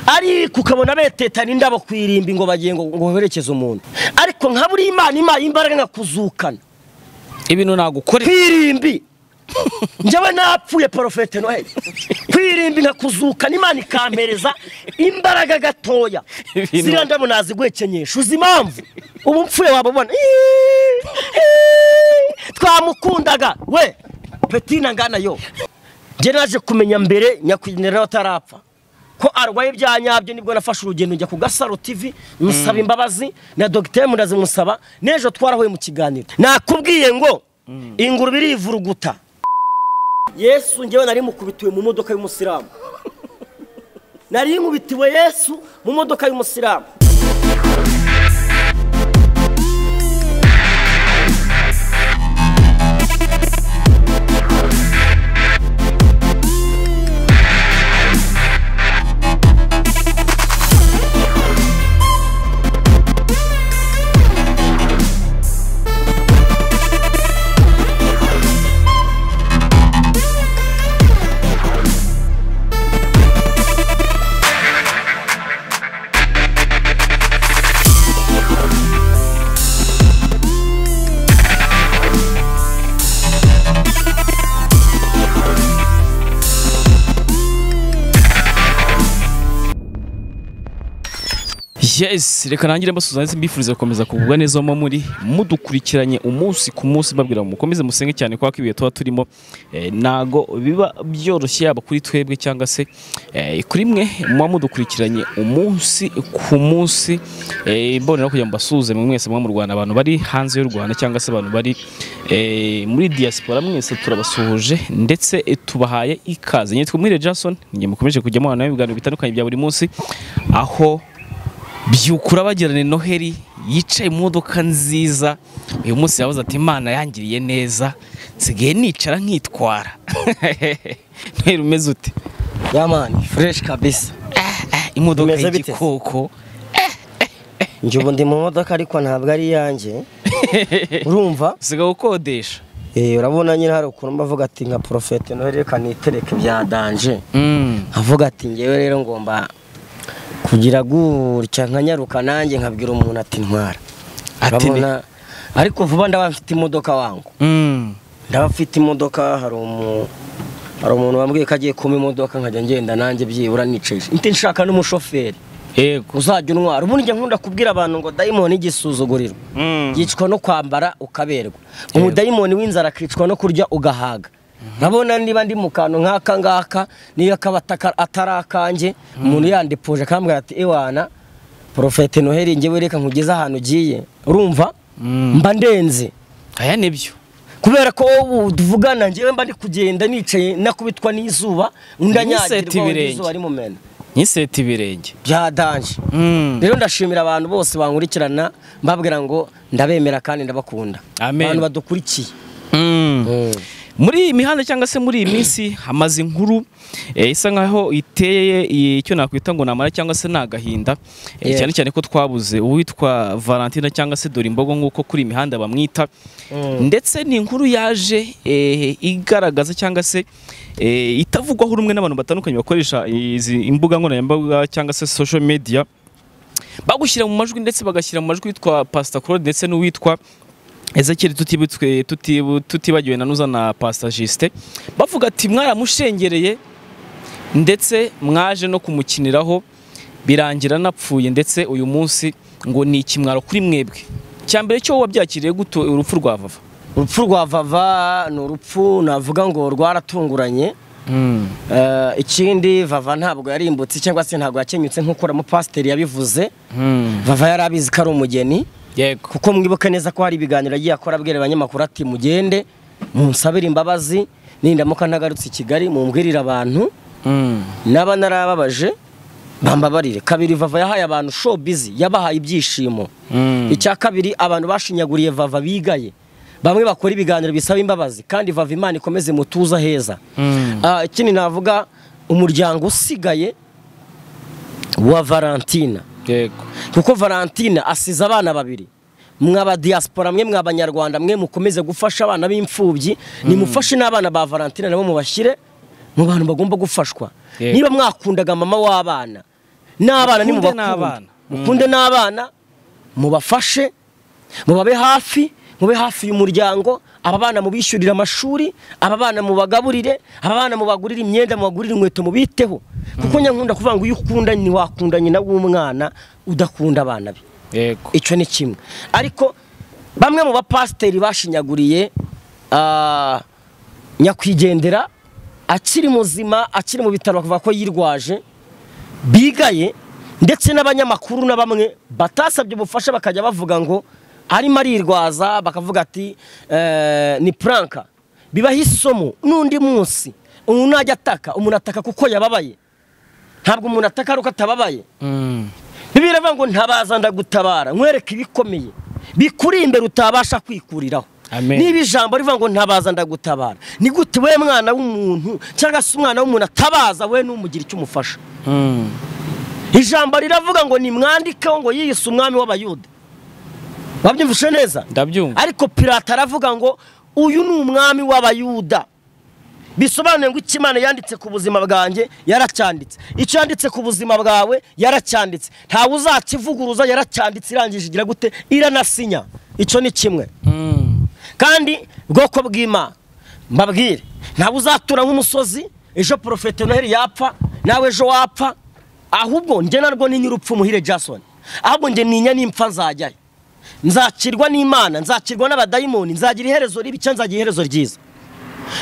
ariko ukabona betetana indabo ku irimbi ngo bagiye ngo ngo berekeze umuntu ariko nka buriya imana impaye imbaraga nkakuzukana ibintu ku nagukorera irimbi njyewe napfuye porofete noheli ku irimbi nkakuzukana imana ikampereza imbaraga gatoya Ibintu- ziriya ndabo naziguhekenyesha uzi impamvu ubu mpfuye waba ubona twamukundaga we petina ngana yo njye naje kumenya mbere nyakwigendera nawe atarapfa ko arwaye bya nyabyo nibwo nafashe urugendo njya ku gasaro tv musaba imbabazi na dogiteri murazi musaba n'ejo twarahuye mu kiganiro nakubwiye ngo ingurube irivuruguta yesu ngewe nari mukubitiwe mu modoka y'umusilamu nari nkubitiwe yesu mu modoka y'umusilamu yes reka nangire mbasuza ndetse mbifuriza gukomeza kugubwa neza mo muri mudukurikiranye umunsi ku munsi mbabwira ngo mukomeze musenge cyane kuko ibihe tuba turimo eh, ntago biba byoroshye yaba kuri twebwe cyangwa se eh, kuri mwe muba mudukurikiranye umunsi ku munsi eh, mbonera kugira ngo mbasuhuze mwe mwese muba mu Rwanda abantu bari hanze y'u Rwanda cyangwa se abantu bari eh, muri diaspora mwese turabasuhuje ndetse eh, tubahaye ikaze nyitwa Mwire Jason njye mukomeje kujya mu nawe ibiganiro bitandukanye bya buri munsi aho byukura bagirane noheli yicaye mu modoka nziza uyu munsi yabuze ati imana yangiriye neza nsigaye nicara nkitwara noheli umeze ute yamani fureshi kabisa Ah, imodoka Umeze bite? y'igikoko njye ubu ndi mu modoka ariko ntabwo ari iyanjye urumva usigaye ukodesha Eh, urabona nyine hari ukuntu mba avuga ati nka porofete noheli reka nitereke bya danje Mm. avuga ati ngewe rero ngomba kugira gutya nkanyaruka nanjye nkabwira umuntu ati ntwara Ati ni- Urabona? ariko vuba ndaba mfite imodoka wangu Mm. ndaba mfite imodoka hari umu hari umuntu wambwiye ko agiye kumpa imodoka nkajya ngenda nanjye byibura nicaye nti nshaka n'umushoferi yego uzajya untwara ubundi njya nkunda kubwira abantu ngo dayimoni igisuzuguriro Mm. yicwa no kwambara ukaberwa umudayimoni w'inzara akicwa no kurya ugahaga urabona niba ndi mu kantu nk'aka ngaka niyo kaba ataka- atari akanjye umuntu yandipuje akambwira ati iwana porofete noheli ngewe reka nkugeze ahantu ugiye urumva mba ndenze aya nibyo kubera ko wowe tuvugana ngewe mba ndi kugenda nicaye nakubitwa n'izuba undi Niseta anyagirwa ibirenge. izuba rimumena nyiseta ibirenge byadanje Mm. rero ndashimira abantu bose bankurikirana mbabwira ngo ndabemera kandi ndabakunda Amen. abantu badukurikiye Mm. muri iyi mihanda cyangwa se muri iyi minsi hamaze inkuru eh, isa nkaho iteye eh, icyo nakwita ngo namara cyangwa se ni agahinda Eh, Yeah. cyane cyane ko twabuze uwitwa Valentina cyangwa se dore imbogo nk'uko kuri iyi mihanda bamwita ndetse ni inkuru yaje eh, igaragaza cyangwa se eh, itavugwaho rumwe n'abantu batandukanye bakoresha izi imbuga nkoranyambaga cyangwa se social media bagushyira mu majwi ndetse bagashyira mu majwi witwa Pastor Claude ndetse n'uwitwa Ezekiel tutibutwe tutibu- tutibagiwe na nuza na Pastor Justin bavuga ati mwaramushengereye ndetse mwaje no kumukiniraho birangira napfuye ndetse uyu munsi ngo ni ikimwaro kuri mwebwe cya mbere cyo wabyakiriye guto urupfu rwa vava urupfu rwa vava ni urupfu navuga ngo rwaratunguranye Eh, ikindi vava ntabwo yarimbutse cyangwa se ntabwo yakenyutse nk'uko umupasiteri yabivuze vava yari abizi ko ari umugeni yego kuko mwibuke neza ko hari ibiganiro agiye akora abwira abanyamakuru ati mugende munsabire imbabazi nindamuka ntagarutse i kigali mumbwirire abantu naba narababaje bambabarire kabiri vava yahaye abantu show busy yabahaye ibyishimo icya kabiri abantu bashinyaguriye vava bigaye bamwe bakora ibiganiro bisaba imbabazi kandi vava imana ikomeze mutuza heza Ah, ikindi navuga umuryango usigaye wa valentina yego kuko valentina asize abana babiri mwaba diaspora mwe mw'abanyarwanda mwe mukomeze gufasha abana b'imfubyi nimufashe n'abana ba valentina nabo mubashyire mu bantu bagomba gufashwa Yego. niba mwakundaga mama w'abana n'abana ni mu Mukunde n'abana. mukunde n'abana mubafashe mubabe hafi mube hafi y'umuryango aba bana mubishyurire amashuri aba bana mubagaburire aba bana mubagurire imyenda mubagurire inkweto mubiteho kuko nyankunda kuvuga ngo iyo ukunda ntiwakunda nyina w'umwana udakunda abana be yego icyo ni kimwe ariko bamwe mu bapasiteri bashinyaguriye ah, nyakwigendera akiri muzima akiri mu bitaro bakavuga ko yirwaje bigaye ndetse n'abanyamakuru na bamwe batasabye ubufasha bakajya bavuga ngo arimo arirwaza bakavuga ati eh, ni puranka bibaho isomo n'undi munsi umuntu najya ataka umuntu ataka kuko yababaye ntabwo umuntu ataka ari uko atababaye Mm. bibiliya iravuga ngo ntabaza ndagutabara nkwereke ibikomeye bikuri imbere utabasha kwikuriraho Amen. niba ijambo rivuga ngo ntabaza ndagutabara ni gute we mwana w'umuntu cyangwa se umwana w'umuntu atabaza we ntumugira icyo umufasha Mm. ijambo riravuga ngo nimwandikeho ngo yiyise umwami w'abayuda wabyumvise neza ndabyumva ariko pirata aravuga ngo uyu ni umwami w'abayuda bisobanuye ngo icyo imana yanditse ku buzima bwanjye yaracyanditse icyo yanditse ku buzima bwawe yaracyanditse ntawe uzakivuguruza yaracyanditse irangije igira gute iranasinya icyo ni kimwe Mm. kandi bwoko bw'imana mbabwire ntawe uzatura nk'umusozi ejo porofete noheli yapfa nawe ejo wapfa ahubwo njye narwo ni nyirupfu muhire jason ahubwo njye ninya n'impfa nzajyayo nzakirwa n'imana nzakirwa n'abadayimoni nzagira iherezo ribi cyangwa nzagira iherezo ryiza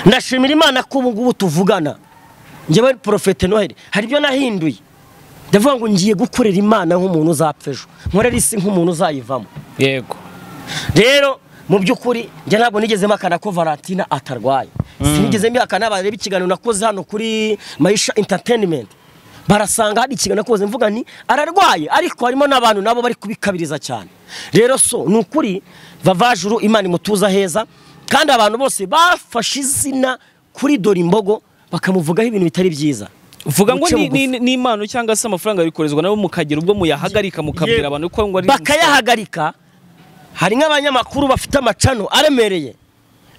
ndashimira imana ko ubu ngubu tuvugana njyewe porofete noheli hari ibyo nahinduye ndavuga ngo ngiye gukorera imana nk'umuntu uzapfa ejo nkorera isi nk'umuntu uzayivamo yego rero mu by'ukuri njye ntabwo nigeze mpakana ko Valentina atarwaye sinigeze mbihakana bareba ikiganiro nakoze hano kuri Maisha Entertainment barasanga hari ikiganiro nakoze mvuga ni ararwaye ariko harimo n'abantu nabo bari kubikabiriza cyane rero so ni ukuri vavajuru imana imutuza heza kandi abantu bose bafashe izina kuri dore imbogo bakamuvugaho ibintu bitari byiza vuga ngo Guca ni- bugufi. ni ni impano cyangwa se amafaranga bikorezwa nabo mukagera ubwo muyahagarika mukabwira abantu ko ngo ari bakayahagarika hari nk'abanyamakuru bafite amacano aremereye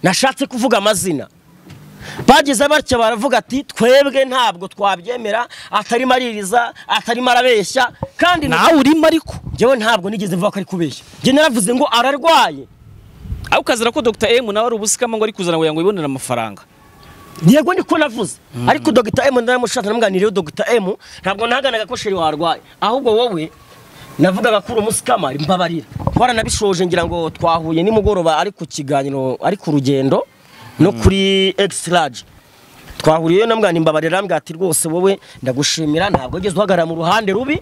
nashatse kuvuga amazina bageze batya baravuga ati twebwe ntabwo twabyemera atarimo aririza atarimo arabeshya kandi nawe urimo ariko njyewe ntabwo nigeze mvuga ko ari kubeshya njye naravuze ngo ararwaye aho ukazira ko Dr M nawe ari ubusikama ngo ari kuzana ngo yango yibonere amafaranga yego niko navuze ariko dogita emu ndaramushaka namuganiriyeho dogita emu ntabwo nahaganaga ko sheri warwaye ahubwo wowe navugaga ko uri umusikama mbabarira twaranabishoje ngira ngo twahuye nimugoroba ari ku kiganiro ari ku rugendo no kuri egisi raje twahuriyeyo namwana imbabarira arambwira ati rwose wowe ndagushimira ntabwo wageze uhagarara mu ruhande rubi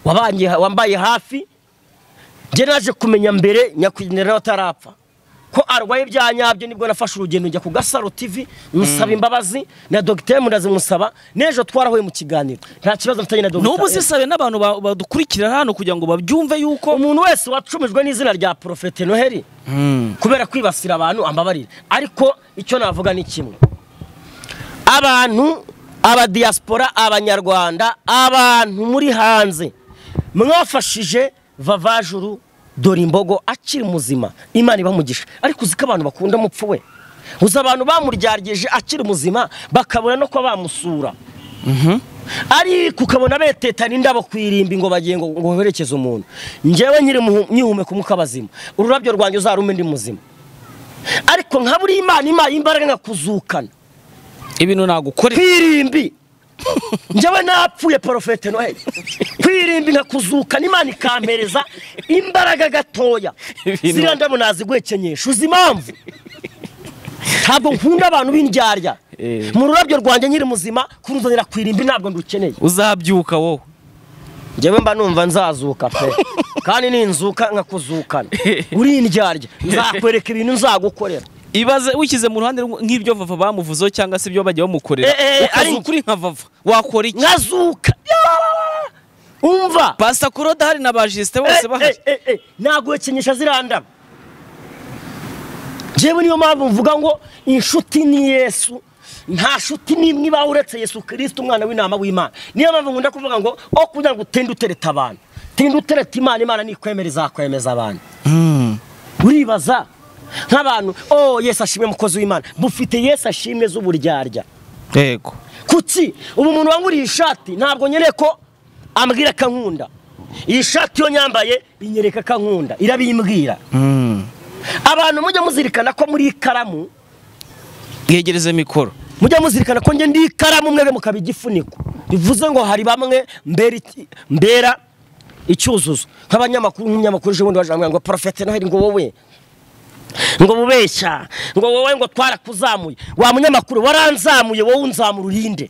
wabangiye- wambaye hafi njye naje kumenya mbere nyakwigendera nawe atarapfa ko arwaye ibya nyabyo nibwo nafashe urugendo njya ku gasaro tv musaba imbabazi na dogiteri ndazimusaba n'ejo twarahuye mu kiganiro nta kibazo mfitanye na dogiteri n'ubu zisabe n'abantu ba- badukurikira hano kugira ngo babyumve yuko umuntu wese wacumijwe n'izina rya porofete noheli kubera kwibasira abantu ambabarira ariko icyo navuga ni kimwe abantu abadiyasipora abanyarwanda abantu muri hanze mwafashije vavajuru dore imbogo akiri muzima imana ibamugisha ariko uzi ko abantu bakunda umupfu we uzi abantu bamuryaryeje akiri muzima bakabura no kuba bamusura ariko ukabona betetana indabo ku irimbi ngo bagiye ngo ngo berekeze umuntu njyewe nyiri muhu- nyihumeka umwuka bazima ururabyo rwanjye uzarume ndi muzima ariko nka buri imana impaye imbaraga nkakuzukana ibintu nagukorera kwirimbi njyewe napfuye porofete noheli kwirimbi nkakuzukana imana ikampereza imbaraga gatoya Ibintu- ziriya ndabo naziguhekenyesha uzi impamvu ntabwo nkunda abantu b'indyarya Eh. mu rurabyo rwanjye nyiri muzima kuruzanira kwirimbi ntabwo ndukeneye uzabyuka wowe njyewe mba numva nzazuka pe kandi ninzuka nkakuzukana uri indyarya nzakwereka ibintu nzagukorera ibaze wishyize mu ruhande rumwe nk'ibyo vava bamuvuzeho cyangwa se ibyo bajya bamukorera Eh, eh, ari- ukazuka uri nka vava wakora iki nkazuka Yaa! umva pasita kuroda hari na ba jisite bose bahari naguhekenyesha zirandaba njyewe niyo mpamvu mvuga ngo inshuti ni yesu nta shuti n'imwe ibaho uretse yesu kirisita umwana w'intama w'imana niyo mpamvu nkunda kuvuga ngo aho kugira ngo utinde utereta abantu tinde utereta imana imana nikwemera izakwemeza abantu uribaza nk'abantu oh yesu ashimwe mukozi w'imana mufite yesu ashimwe z'uburyarya yego kuki ubu umuntu wanguriye ishati ntabwo nyereye ko ambwira akankunda iyi shati yo nyambaye inyereka akankunda irabimbwira abantu mujya muzirikana ko muri ikaramu bwegereze mikoro mujya muzirikana ko njye ndi ikaramu mwebwe mukaba igifuniko bivuze ngo hari bamwe mbera iki- mbera icyuzuzo nk'abanyamakuru nk'umunyamakuru ejo bundi bajya ngo porofete noheli ngo wowe ngo bubeshya ngo wowe ngo twarakuzamuye wa munyamakuru waranzamuye wowe unzamura urinde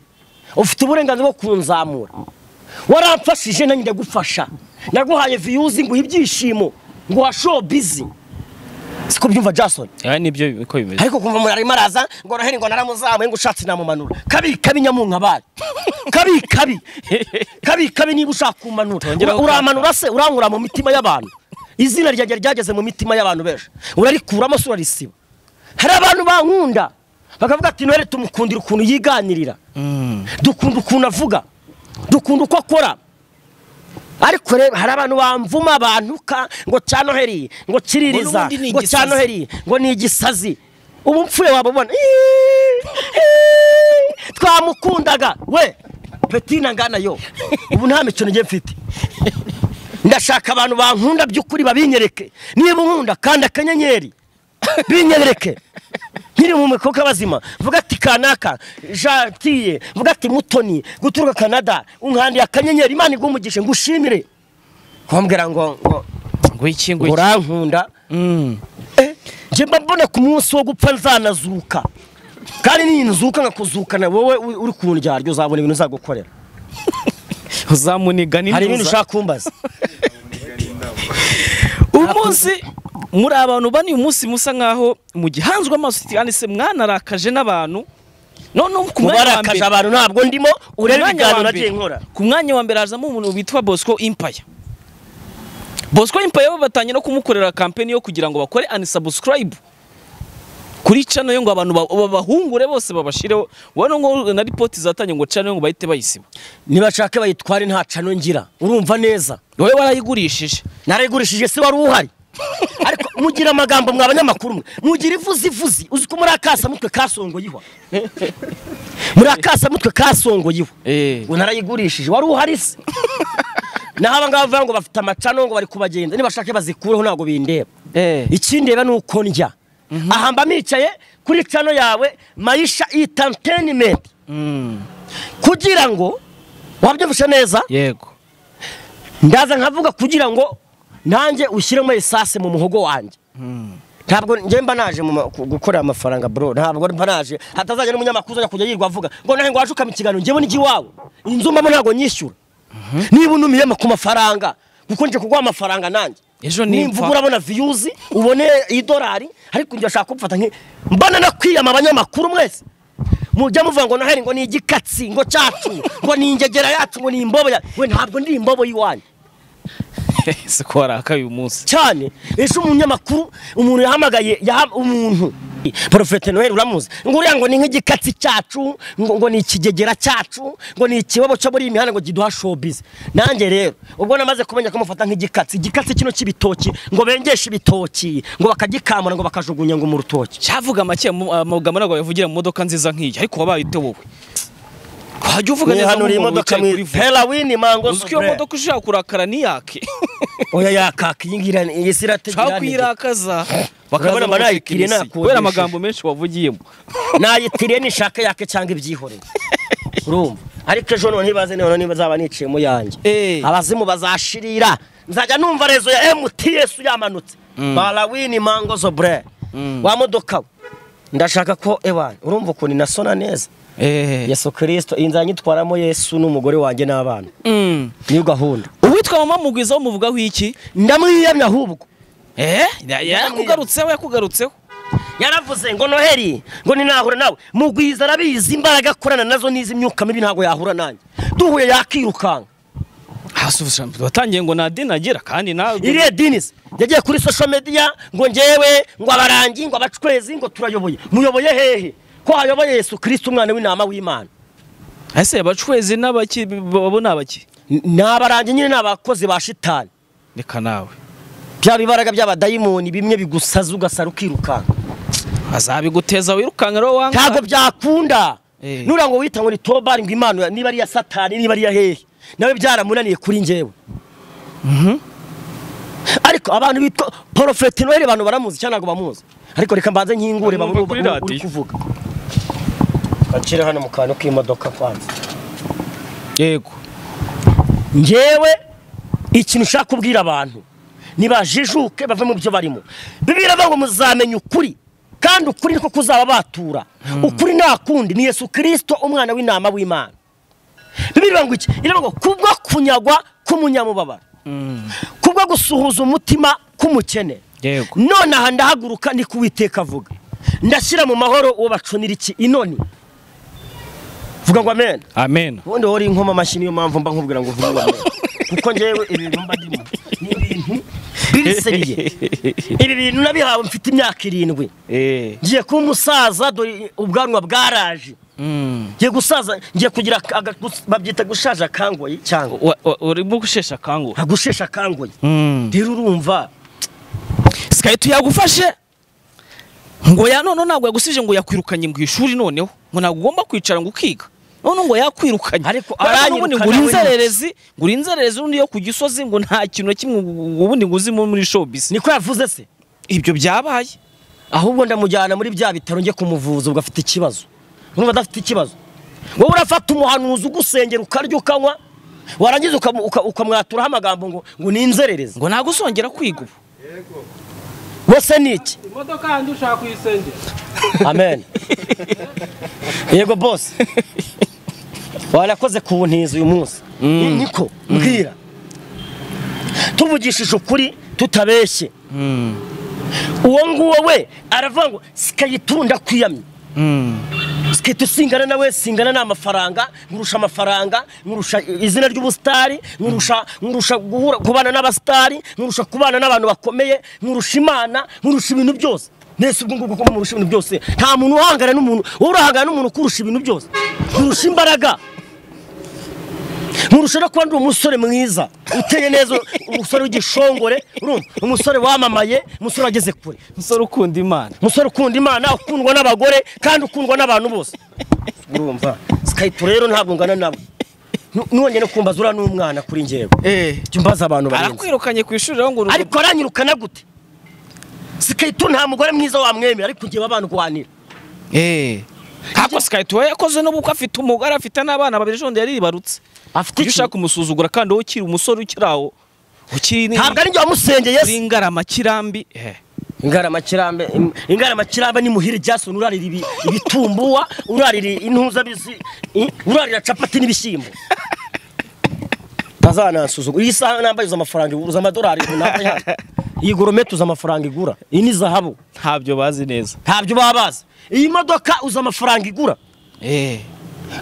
ufite uburenganzira bwo kunzamura waramfashije nanjye ndagufasha naguhaye viyuzi nguha ibyishimo nguha showbizi siko byumva jason aha nibyo uko bimeze ariko kumva umuntu arimo araza ngo noheli ngo naramuzamuye ngo ushatse namumanura kabi kabi nyamunka bayo kabi kabi kabi kabi niba ushaka kumanura Tongeraho uramanura se urangura mu mitima y'abantu izina ryanjye ryageze mu mitima y'abantu benshi urarikuramo se urarisiba hari abantu bankunda bakavuga ati noheli tumukundira ukuntu yiganirira dukunda ukuntu avuga dukunda uko akora ariko rero hari abantu bamvuma abantuka ngo cya noheli ngo Ngo kiririza n'ubundi ni ngo cya igisazi. noheli ngo ni igisazi ubu mpfuye wababona Iiii, iiii, twamukundaga we petina ngana yo ubu nta mikino ngiye mfite ndashaka abantu bankunda by'ukuri babinyereke niba unkunda kandi akanyenyeri binyereke nkiri mu mikoka bazima vuga ati kanaka jatiye vuga ati mutoni guturuka canada unkandiye akanyenyeri imana iguhumugishe ngushimire kumbwira ngo ngo ngo iki ngo ngo iki urankunda Mm. njye mba mbona ku munsi wo gupfa nzanazuka kandi n'iyi nzuka nkakuzukana wowe uri- uri ku ndyaryo uzabona ibintu uzagukorera uzamuniga hari ibintu n'intuza ushaka kumbaza umunsi muri abantu bane uyu munsi musa nkaho mugihanzwe amaso kandi se mwanarakaje n'abantu none ku mwanya wa mubarakaje mbere abantu ntabwo ndimo urebe Ku mwanya wa ibiganiro mbere- nagiye nkora ku mwanya wa mbere hazamo umuntu bitwa bosco impaya bosco impaya bo batanye no kumukorera kampeni yo kugira ngo bakore unsubscribe kuri channel yo ngo abantu ba- babahungure bose babashireho ubona ngo na ripoti zatanye ngo channel yo ngo bahite bayisiba nibashake bayitware nta cano ngira urumva neza wowe warayigurishije narayigurishije se wari uhari ariko mugira amagambo mwa banyamakuru mwe mugira ivuzi ivuzi uzi ko muri akasa mutwe kasongoyeho muri akasa mutwe kasongoyeho eh ngo narayigurishije wari uhari se naho abangaba bavuga ngo bafite amacano ngo bari kubagenza nibashake bazikureho ntabwo bindeba eh ikindeba ni uko ndya aha mba nicaye kuri cano yawe mayisha itantenimenti mm. kugira ngo wabyumvishe neza yego ndaza nkavuga kugira ngo nanjye ushyiremo esase mu muhogo wanjye ntabwo njye mba naje mu ma- ku- gukorera amafaranga bro ntabwo mba naje hatazajya n'umunyamakuru uzajya kujya yirwa avuga ngo nawe ngo waje ukama ikiganiro njyewe n'ijya iwawe inzu mbamo ntabwo nyishyura niba unumiyemo ku mafaranga kuko nje kuguha amafaranga nanjye Ejo nimvuga nimpfa. urabona viyuzi ubone idolari ariko njye bashaka kumfata nki mbana no kwiyama abanyamakuru mwese mujya muvuga ngo noheli ngo ni igikatsi ngo cyacu ngo ni ingegera yacu ngo ni imbobo ya we ntabwo ndi imbobo y'iwanyu siko warakaye uyu munsi cyane ese umunyamakuru umuntu yahamagaye yaha- umuntu porofete noheli uramuzi ngo uriya ngo ni nk'igikatsi cyacu ngo, ngo ni ikigegera cyacu ngo ni ikibobo cyo muri iyi mihanda ngo kiduha showbiz nanjye rero ubwo namaze kumenya ko mufata nk'igikatsi igikatsi kino cy'ibitoki ngo bengeshe ibitoki ngo bakagikamura ngo bakajugunya ngo mu rutoki cyavuga make mu- amagambo ntabwo yavugira mu modoka nziza nk'iyi ariko wabayite wowe wajya uvuga neza nihanura iyi nk'umuntu modoka wicaye kuri mwi vuba. herawini mango uzi ko iyo modoka ushaka kurakara niyake oya yakaka iyi ngira iyi si ushaka irategura kuyirakaza Urabona mbaraye kiriye bakabona nakodesha. kubera amagambo menshi wavugiyemo nayitiriye nishaka yake cyangwa ibyihoreye urumva ariko ejo none ntibaze none nibazaba niciyemo yanjye Eh. abazimu bazashirira nzajya numva rezo ya mts yamanutse barawini mango zobre wa modoka we ndashaka ko ewana urumva ukuntu inasona neza yesu kirisito iyi nzanyitwaramo yesu n'umugore wanjye n'abana Mm. niyo gahunda uwitwa mama mugwiza wo muvugaho iki ndamwiyamya ahubwo Eh, ya- yarakugarutseho yakugarutseho yaravuze ngo noheli ngo ninahura nawe mugwiza arabizi imbaraga akorana nazo n'iz'imyuka mibi ntabwo yahura nanjye duhuye yakirukanka Hasubiza- watangiye ngo nta dini agira kandi nawe iriya dinisi yagiye kuri social media ngo ngewe ngo abarangi ngo abacwezi ngo turayoboye muyoboye hehe ko hayoboye yesu kirisito umwana w'intama w'imana ese abacwezi n'abaki babo ni abaki N- ni abarangi nyine ni abakozi ba shitani reka nawe bya bibaraga by'abadayimoni bimwe bigusaza ugasara ukirukanka azabiguteza wirukanka rero wanga ntabwo byakunda Eh. nura ngo wita ngo ni tobari ngo imana niba ari iya satani niba ari iya hehe nawe byaramunaniye kuri njyewe ariko abantu bitwa porofeti noheli abantu baramuzi cyangwa ntabwo bamuzi ariko reka mbanze nkingure Bamwumva babone kuri ubu- radiyo. uri kuvuga gacire hano mu kantu k'imodoka kwanza yego njyewe ikintu ushaka kubwira abantu nibajijuke bave mu byo barimo bibiri ngo muzamenya ukuri kandi ukuri niko kuzaba batura ukuri nta kundi ni yesu kirisito umwana w'intama w'imana bibiri ngo iki iravuga ngo kubwo kunyagwa k'umunyamubabaro kubwo gusuhuza umutima k'umukene Yego. none aha ndahaguruka ni kuwiteka avuga ndashyira mu mahoro uwo bacunira iki inoni vuga ngo amen amen ubundi wowe uri inkoma amashyi niyo mpamvu mba nkubwira ngo vuba kuko njyewe ibi bintu mba ndimo ni ibintu biriseriye ibi bintu nabihawe mfite imyaka irindwi Eh. ngiye kuba umusaza dore ubwanwa bwaraje Mm. ngiye gusaza ngiye kugira aka- aga- gus- babyita gushaje akangoye cyangwa Wa- wa- urimo gushesha akanguhe agushesha akangoye Mm. rero urumva sikayiti yagufashe ngo ya none ntabwo yagusubije ngo yakwirukanye mu ishuri noneho ngo ntabwo ugomba kwicara ngo ukiga none ngo yakwirukanye Ariko Kubera ko aranyirukana n'ubundi ngo we uri ni- inzererezi ngo uri inzererezi undi yo ku gisozi ngo nta kintu na kimwe ngo ubundi ngo uzimo muri showbiz niko yavuze se ibyo byabaye ahubwo ndamujyana muri bya bitaro njye kumuvuza ubwo afite ikibazo urumva adafite ikibazo wowe urafata umuhanuzi ugusengera ukarya ukanywa warangiza ukamu- uka- ukamwaturaho amagambo ngo ngo ni inzererezi ngo ntabwo uzongera kwiga ubu wose ni iki imodoka yanjye ushaka kuyisengera amen yego bose warakoze ku buntizi uyu munsi Ni- niko mbwira tuvugishije ukuri tutabeshye uwo nguwo we aravuga ngo sikayitunda kwiyamye sikahita usingana nawe singana ni amafaranga nkurusha amafaranga nkurusha izina ry'ubusitari nkurusha nkurusha guhura- kubana n'abasitari nkurusha kubana n'abantu bakomeye nkurusha imana nkurusha ibintu byose mbese ubwo ngubwo kuba murusha ibintu byose nta muntu uhangana n'umuntu wowe urahangana n'umuntu ukurusha ibintu byose nkurusha imbaraga nkurusha no kuba ndi umusore mwiza uteye neza umusore w'igishongore urumva umusore wamamaye umusore wageze kure musore ukunda imana umusore ukunda imana ukundwa n'abagore kandi ukundwa n'abantu bose urumva sikayito rero ntabwo ngana nawe Nu- nongeye kumbaza uriya n'umwana kuri njyewe eh jya umbaza abantu barenze arakwirukanye ku ishuri rero ngo uru- ariko aranyirukana gute sikayito nta mugore mwiza wamwemera ariko ngewe abantu guhanira eh Ariko sikayiti we yakoze n'ubu ko afite umugore afite n'abana babiri ejo bundi yari yibarutse afite iyo iki ushaka kumusuzugura kandi wowe ukiri umusore ukiri aho ukiri ni- ntabwo ari njye wamusengeye uri ingarama kirambi eh. ingaramakirambe ingaramakirambe ni muhira jason urarira ibi- ibitumbuwa urarira intuza bizi i- urarira capati n'ibishyimbo ntazanasuzugura iyi saha nambaye uza amafaranga igura uza amadolari runaka ihari iyi goromete uza amafaranga igura iyi ni zahabu ntabyo bazi neza ntabyo baba bazi iyi modoka uza amafaranga igura eh.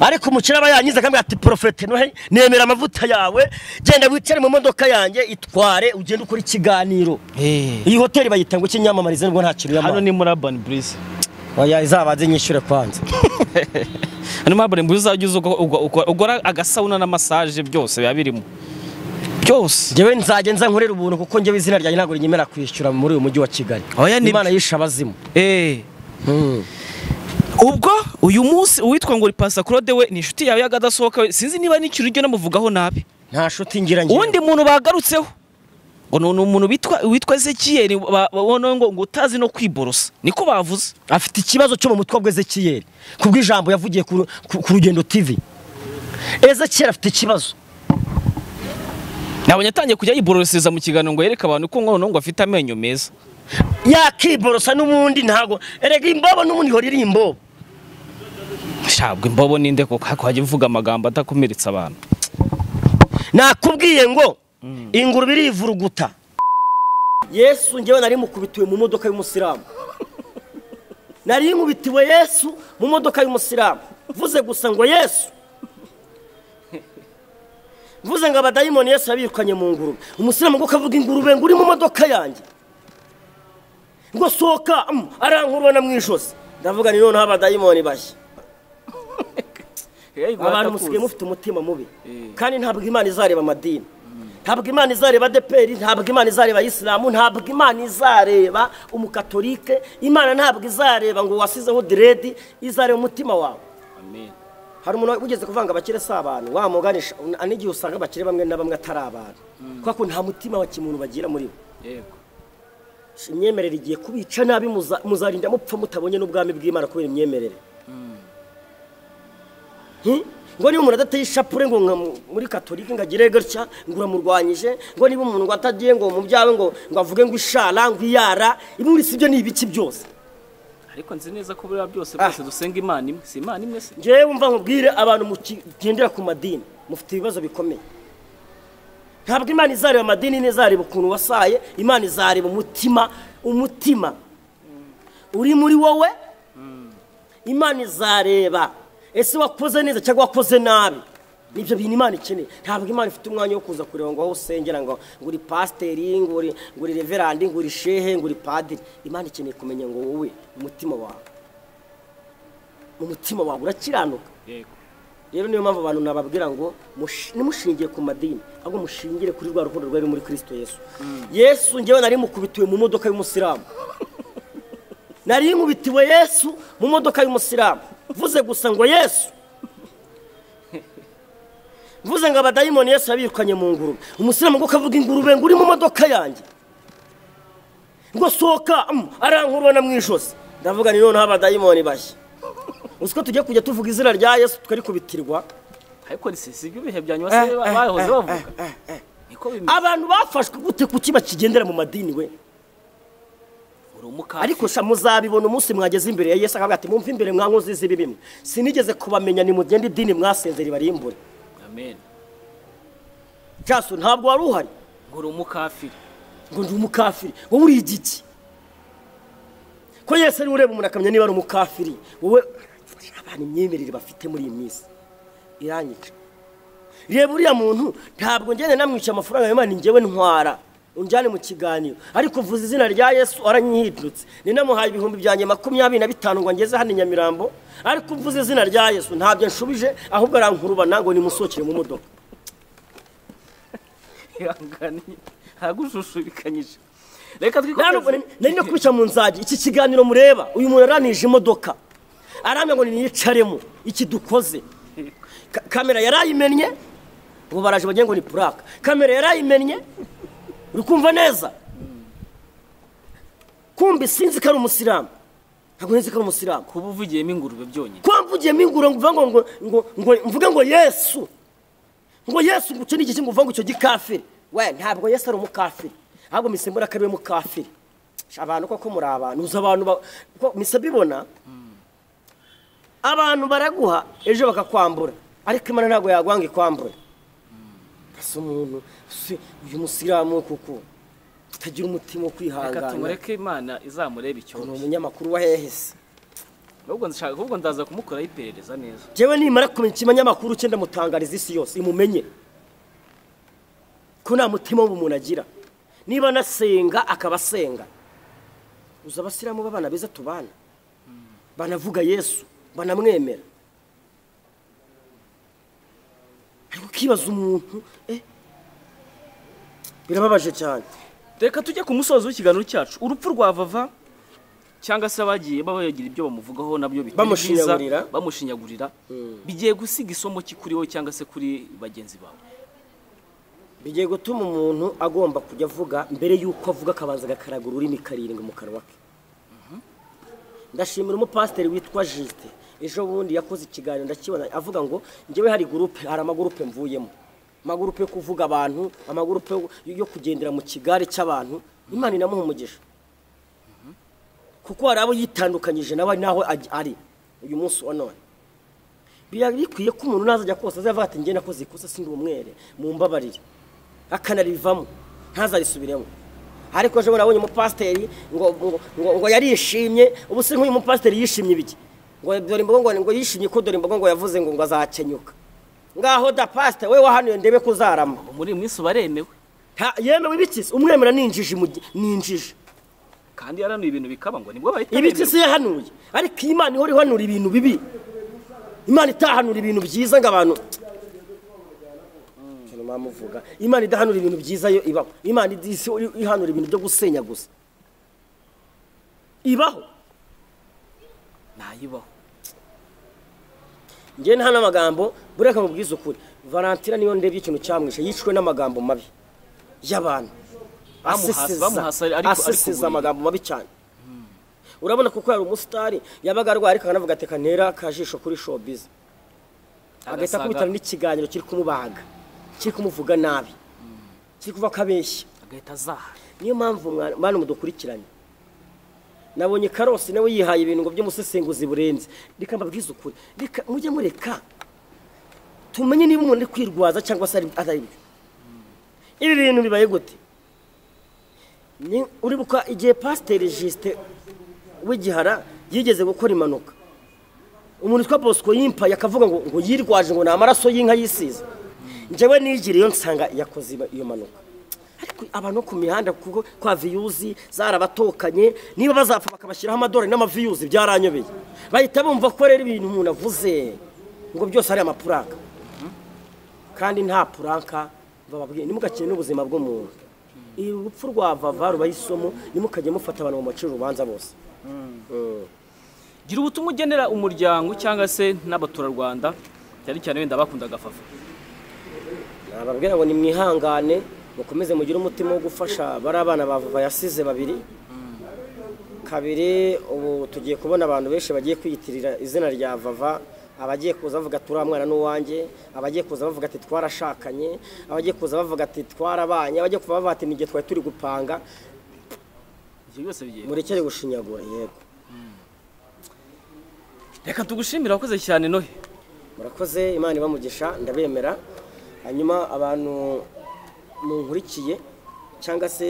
ariko umukire aba yanyize akambwira ati porofete nohe nemera amavuta yawe genda wicare mu modoka yanjye itware ugende ukora ikiganiro Eh. iyi hoteli bayita ngo kinyamamarize nubwo nta kintu hano yamara ni muri urban breeze oya izabanze nyishyure kwanza hano muri urban breeze uzajya uza uga- uga- uga- ugora agasabuna na massage byose biba birimo byose njyewe nzajya nza nkorera ubuntu kuko njyewe izina ryanjye ntabwo rinyemera kwishyura muri uyu mujyi wa kigali Oya, ni- imana yishe abazimu eh. ubwo uyu munsi uwitwa ngo uri Pastor Claude we ni inshuti yawe y'akadasohoka we sinzi niba n'ikintu ujya unamuvugaho nabi nta shuti ngira njyewe uwundi muntu bagarutseho ngo ni umuntu witwa witwa Ezekiel ba- ba- wono ngo ngo utazi no kwiborosa niko bavuze afite ikibazo cyo mu mutwe wa ezekiyeli kubw'ijambo yavugiye ku, ku, ku rugendo tv ezekiyeli afite ikibazo nabonye atangiye kujya yiborosereza mu kiganiro ngo yereke abantu ko ngono ngo afite amenyo meza yakiborosa n'ubundi ntabwo erega imbobo n'ubundi ihora iri imbobo ntabwo imbobo ninde koko ariko wajya uvuga amagambo atakomeretsa abantu nakubwiye ngo ingurube irivuruguta yesu ngewe nari mukubitiwe mu modoka y'umusilamu nari nkubitiwe yesu mu modoka y'umusilamu mvuze gusa ngo yesu mvuze ngo abadayimoni yesu yabirukanye mu ngurube umusilamu ngo kavuga ingurube ngo uri mu modoka yanjye ngo sohoka mm, arankurubona mu ijosi ndavuga ni noneho abadayimoni bashya abantu musigaye mufite umutima mubi kandi ntabwo imana izareba amadini ntabwo imana izareba adeperi ntabwo imana izareba ayisilamu ntabwo imana izareba umukatolike imana ntabwo izareba ngo wasizeho diredi izareba umutima wawe hari umuntu ugeze kuvanga abakire si abantu wamuganisha n'igihe usanga abakire bamwe na bamwe atari abantu kubera ko nta mutima wa kimuntu bagira muri bo yego imyemerere igiye kubica nabi muza- muzarinda mupfa mutabonye n'ubwami bw'imana kubera imyemerere Hi? ngo niba umuntu adateye ishapure ngo nka mu- muri katolika ngo agire gutya ngo uramurwanyije ngo niba umuntu ngo atagiye ngo mu byawe ngo ngo avuge ngo ishara ngo iyara imwe si ibyo ni ibiki byose ariko nzi neza ko buriya byose Ah. bwose dusenga imana imwe si imana imwe se ngewe wumva nkubwire abantu mugendera ku madini mufite ibibazo bikomeye ntabwo imana izareba amadini n'izareba ukuntu wasaye imana izareba umutima umutima uri muri wowe imana izareba ese wakoze neza cyangwa wakoze nabi nibyo bintu imana ikeneye ntabwo imana ifite umwanya wo kuza kureba ngo aho usengera ngo ngo uri pasiteri ngo uri ngo uri reverandi ngo uri shehe ngo uri padiri imana ikeneye kumenya ngo wowe umutima wawe mu mutima wawe urakiranuka yego rero niyo mpamvu abantu nababwira ngo mushi- ntimushingiye ku madini ahubwo mushingire kuri rwa rukundo rwari muri kirisito yesu yesu ngewe nari mukubitiwe mu modoka y'umusilamu nari nkubitiwe yesu mu modoka y'umusilamu mvuze gusa ngo yesu mvuze ngo abadayimoni yesu yabirukanye mu ngurube umusilamu ngo kavuga ingurube ngo uri mu modoka yanjye ngo sohoka mm, arankurubona mu ijosi ndavuga ni noneho abadayimoni bashya uzi ko tugiye kujya tuvuga izina rya yesu tukarikubitirwa ariko si si ibyo bihe bya nyuma se bahoze bavuga niko bimeze abantu bafashwe gute ku kiba kigendera mu madini we uri umukara ariko sha muzabibona umunsi mwageze imbere ya yesu akavuga ati mumve imbere mwankozi z'ibi bimwe sinigeze kubamenya nimugende idini mwasenze ribarimbure amen jaso ntabwo wari uhari ngo uri umukafiri ngo ndi umukafiri wowe uri igiki ko yesu ari ureba umuntu akamenya niba ari umukafiri wowe abantu imyemerere bafite muri iyi minsi iranyica reba uriya muntu ntabwo ngende namwishyura amafaranga yawe ni njyewe ntwara unjyane mu kiganiro ariko uvuze izina rya yesu aranyihindutse ninamuhaye ibihumbi byanjye makumyabiri na bitanu ngo ngeze hano i nyamirambo ariko uvuze izina rya yesu ntabyo nshubije ahubwo arankurubana ngo nimusohokere mu modoka ihangane ntagushushushikanyije reka ntabwo twikomereze nari no kubishyira mu nzagi iki kiganiro mureba uyu muntu yaranije imodoka arambwira ngo niyicaremo iki dukoze Ka- kamera yarayimennye ubu baraje bagiye ngo ni puraka kamera yarayimennye uri kumva neza kumbi sinzi ko ari umusilamu ntabwo nzi ko ari umusilamu kuba uvugiyemo ingurube byonyine kuba mvugiyemo ingurube ngo uvuge ngo ngo ngo- ngo mvuge ngo yesu ngo yesu ngo icyo ni iki ngo uvuge ngo icyo gikafiri we ntabwo yesu ari umukafiri ahubwo misimbura ko ari we mukafiri Sha, abantu koko muri abantu uzi abantu ba- ko mise bibona abantu baraguha ejo bakakwambura ariko imana ntabwo yaguhanga ikwambure ese umuntu se uyu musilamu kuko utagira umutima wo reka kwihangana tumureke imana izamureba icyo ni umunyamakuru wa hehe se ahubwo nshaka ahubwo ndaza kumukoraho iperereza neza jewe nimara kumenya ikinyamakuru cye ndamutangariza isi yose imumenye ko nta mutima w'umuntu agira niba anasenga akaba asenga uzi abasiramu b'abana beza tubana banavuga yesu banamwemera ariko ukibaza umuntu eh, birababaje cyane reka tujye ku musozo w'ikiganiro cyacu urupfu rwa vava cyangwa se abagiye baba bagira ibyo bamuvugaho nabyo bitari byiza Bamushinyagurira. bamushinyagurira bigiye gusiga isomo ki kuri wowe cyangwa se kuri bagenzi bawe bigiye gutuma umuntu agomba kujya avuga mbere y'uko avuga akabanza agakaraga ururimi karindwi mu kanwa ke ndashimira umupasiteri witwa jisite ejo bundi yakoze ikiganiro ndakibona avuga ngo njyewe hari gurupe hari amagurupe mvuyemo amagurupe yo kuvuga abantu amagurupe yo- yo kugendera mu kigare cy'abantu imana inamuha umugisha kuko hari abo yitandukanyije nawe ari naho aj- ari uyu munsi wa none biba bikwiye ko umuntu nazajya kose azavuga ati njye nakoze ikosa sindi umwere mu mbabarire akanarivamo ntazarisubiremo ariko ejo bundi nabonye umupasiteri ngo, ngo, ngo, ngo yarishimye ubu se nk'uyu mupasiteri yishimye ibiki ngo dore imbogo ngo, ngo yishimye ko dore imbogo ngo yavuze ngo ngo azakenyuka ngaho da pasiteri we wahanuye ndebe ko uzarama muri iyi minsi baremewe Nta- yemewe ibikisi umwemera ni injiji mu gi- ni injiji kandi yaranuye ibintu bikaba ngo nibwo bahita ibiki bemerwa. si yahanuye ariko iyi imana ihora ihanura ibintu bibi imana itahanura ibintu byiza ngo abantu Cyane mwamuvuga. imana idahanura ibintu byiza yo ibaho imana id- isi ihanura ibintu byo gusenya gusa ibaho ntayibaho njye nta n'amagambo bureka mubwize ukuri valentina niyo ndebye ikintu cyamwishe yishwe n'amagambo mabi y'abantu Bamuhasa- bamuhasa aseseza ariko- ariko aseseza ubuye. amagambo mabi cyane urabona kuko yari umusitari yabaga arwaye ariko akanavuga ati ntera akajisho kuri showbiz agahita Agasaga- akubitana n'ikiganiro kiri kumubaga kiri kumuvuga nabi kiri kuvuga ko abeshya agahita azahara niyo mpamvu mwa- mwana mudukurikiranye nabonye karosi nawe yihaye ibintu ngo by'umusesenguzi burenze reka mbabwize ukuri reka mujye mureka tumenye niba umuntu ari kwirwaza cyangwa se ari atari byo ibi bintu bibaye gute Ni- uribuka igihe pasiteri jisite w'igihara yigeze gukora impanuka umuntu witwa bosco yimpaye akavuga ngo ngo yirwaje ngo ni amaraso y'inka yisize njyewe nigiriye nsanga yakoze iba- iyo mpanuka ariko abantu bo ku mihanda kuko kwa viyuzi zarabatokanye niba bazapfa bakabashyiraho amadorari n'amaviyuzi byaranyobeye bahita bumva ko rero ibintu umuntu avuze ngo byose ari amapuranka kandi nta puranka bababwiye ntimugakine n'ubuzima bw'umuntu iri urupfu rwa vava rubaye isomo ntimukajye mufata abantu mu maciro urubanza bose gira ubutumwa ugenera umuryango cyangwa se n'abaturarwanda cyane cyane wenda bakundaga fafa nababwira ngo nimwihangane mukomeze mugire umutima wo gufasha bari abana ba Vuba yasize babiri kabiri ubu tugiye kubona abantu benshi bagiye kwiyitirira izina rya vava abagiye kuza bavuga turiya mwana n'uwanjye abagiye kuza bavuga ati twarashakanye abagiye kuza bavuga ati twarabanye abagiye kuva bavuga ati ni igihe twari turi gupanga ibyo byose bigiye murekere gushinyagura yego reka tugushimire wakoze cyane nohe murakoze imana ibamugisha ndabemera hanyuma abantu munkurikiye cyangwa se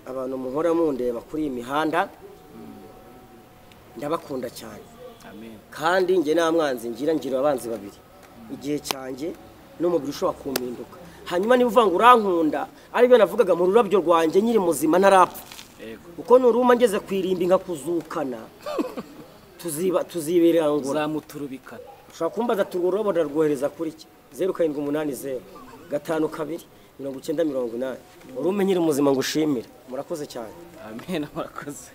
abantu muhora mundeba kuri iyi mihanda ndabakunda cyane amen kandi njye nta mwanzi ngira ngira abanzi babiri igihe cyanjye n'umubiri ushobora kumpinduka hanyuma niba uvuga ngo urankunda aribyo navugaga mu rurabyo rwanjye nyiri muzima ntarapfa yego kuko nuruma ngeze ku irimbi nkakuzukana tuziba tuziberangura uzamuturubikana ushobora kumbaza ati urwo rurabo ndarwohereza kuri ki zeru karindwi umunani zeru gatanu kabiri mirongo icyenda mirongo inani urumenyere umuzima ngo ushimire murakoze cyane amen murakoze